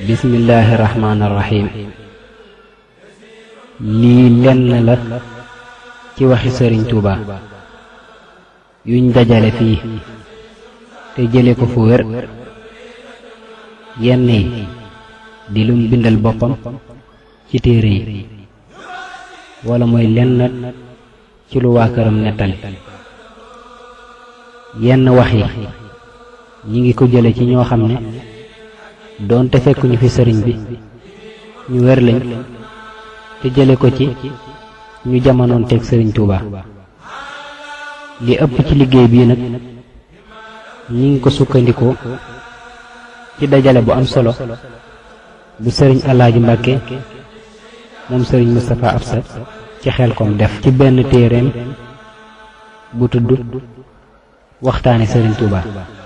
bismillaahi rahmaani rahiim lii lenn la ci waxi sëriñ Tuuba yuñ dajale fii te jële ko fu wér yenn yi di lum bindal boppam ci téere yi wala mooy lenn ci lu waa këram nettali yenn wax yi ñi ngi ko jële ci ñoo xam ne doonte fekkuñu fi sëriñ bi ñu wér lañ te jële ko ci ñu jamonoon teg sëriñ Tuuba li ëpp ci liggéey bii nag ñi ngi ko sukkandikoo ci dajale bu am solo bu sëriñ Alaaji Mbàkke moom sëriñ Moustapha Absa ci Xelkom def ci benn téereem bu tudd waxtaane sëriñ Tuuba